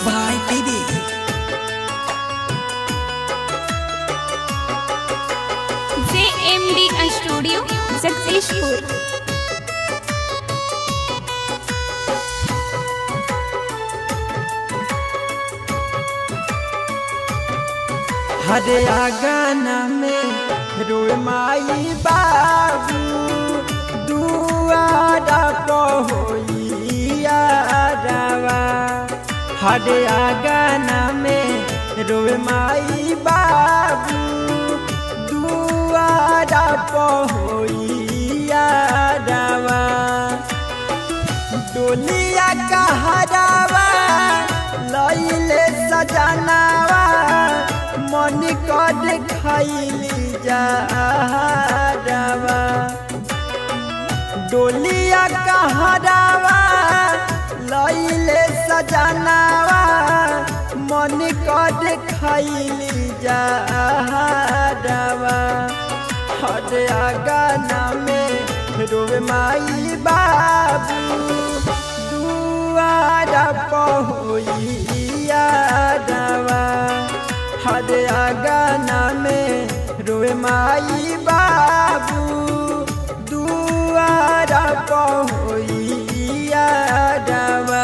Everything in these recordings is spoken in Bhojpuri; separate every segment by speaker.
Speaker 1: by Baby.
Speaker 2: JMD Studio, Jagdishpur.
Speaker 1: हरे आगाना में रोए माई बाबू दुआरा पहोइयारवा हरे आगाना में रोए माई बाबू दुआरा पहोइयारवा डोलिया कहरावा लइले सजनावा मन कद खैली जावा डोलिया कहरावा लइले सजनावा मन कद खैली जावा हर आगाना में रोवे माई बाबू दुआरा पहोइयारवा हर आगाना में रोवे माई बाबू दुआरा पहोइयारवा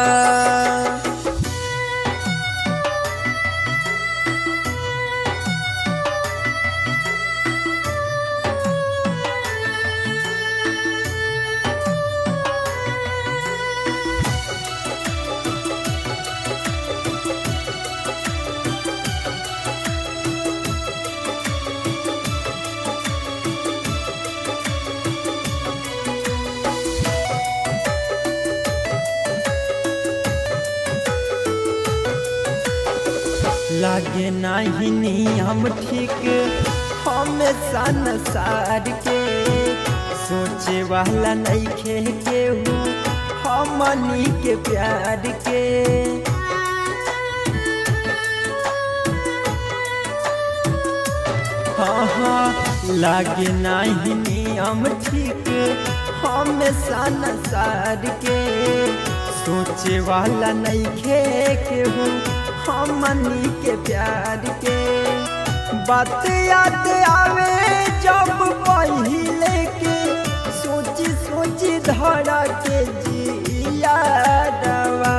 Speaker 1: लागे नाही नियम ठीक हम संसार के सोचे वाला नहीं खे केहू हमनी के प्यार के हाँ हाँ लागे नाही नियम ठीक हम संसार के सोचे वाला नहीं खे केहू हमनी के प्यार के बात याद आवे जब पहिले के सोची सोची धरा के जिया दवा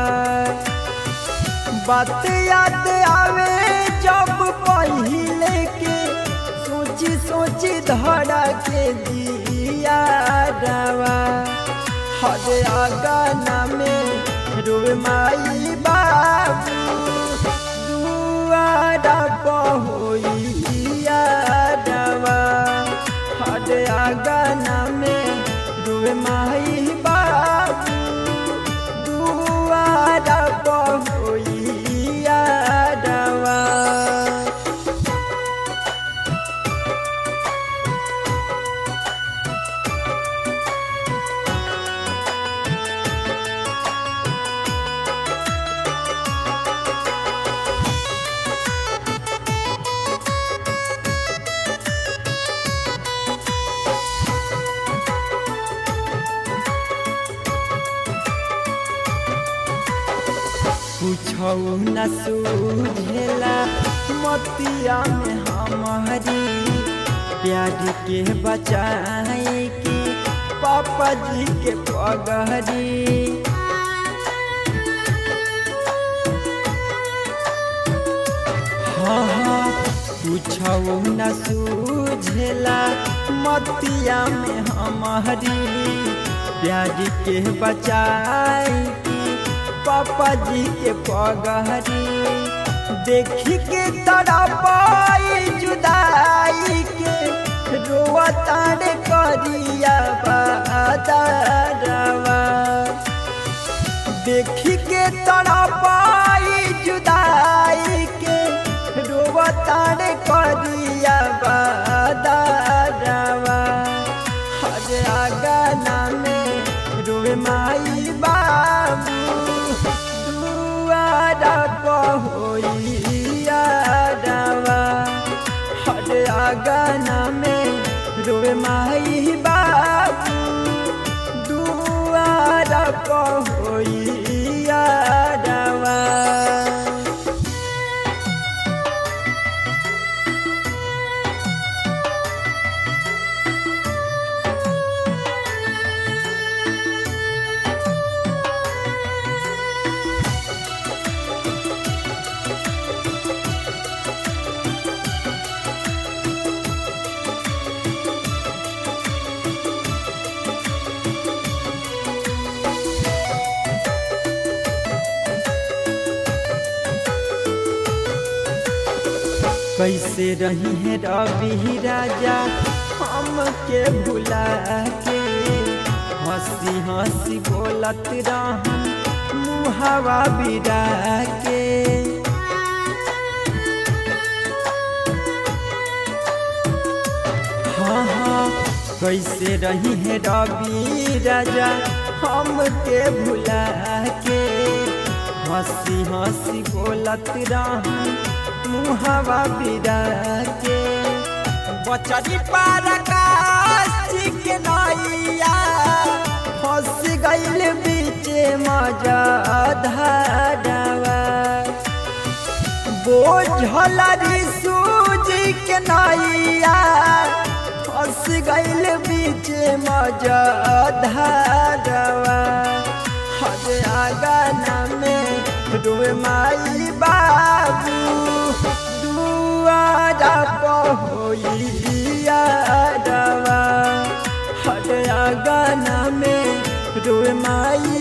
Speaker 1: बात याद आवे जब पहिले के सोची सोची धरा के जिया दवा हर आगाना में रोए माई बाबू दुआरा पहोइयारवा हर आगाना में रोए माई बाबू दुआरा पहोइयारवा पूछौ न सूझेला मतिया में हमारी प्यार के बचाए की पापा जी के पगहरी हाँ हाँ पूछौ न सूझेला मतिया में हमारी प्यार के बचाए की पापा जी के पगहरी देखी के तरह पाई जुदाई के रोआ तारे करिया बादरवा देखी के तरह पाई जुदाई के रोआ तारे करिया बादरवा हर आगाना में रोए माई बाबू दुआरा पहोइयारवा हर आगाना में रोए माई बाबू दुआरा पहोइयारवा कैसे रही है रवि राजा हमके भुला के हंसी हंसी बोलत रहन मुहावा बिरा के हाँ हाँ कैसे रही है रवि राजा हमके भुला के हंसी हंसी बोलत रहन मुहावा बिरा के बचरी पार के नैया फंस गइल बीचे मजा धारावा बोझल सूजी के नैया फंस गइल बीचे मजा धारावा हर आगाना में रोए माई बाबू दुआरा पहोलिया रवा हर आगाना में रोए माई